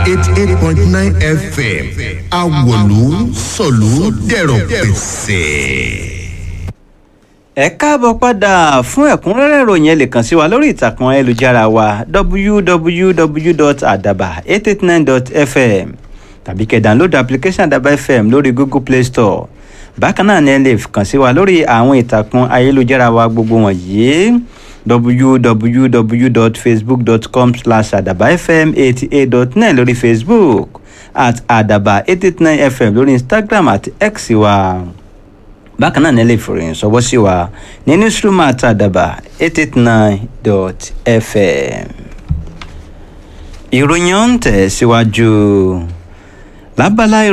eighty eight point nine fm awolu sọ̀lú dẹ̀rọ̀ pẹ̀sẹ̀ ẹ káàbọ̀ padà fún ẹ̀kúnrẹ́rẹ́ ìròyìn ẹ lè kàn sí wa lórí ìtàkùn ayélujára wa www.adaba889.fm tàbí kẹ́ download application adaba fm lórí google play store bákan náà ni ẹ lè kàn sí wa lórí àwọn ìtàkùn ayélujára wa gbogbo wọ̀nyí www.facebook.com slash adabafm88.9 lórí facebook at adaba889fm lórí instagram àti x wa bákan náà nílé ìfòròyìn sọwọ́ sí wa ní newsroom àtàdàbà eight eight nine dot fm. ìròyìn ọ̀hún tẹ̀ síwájú lábala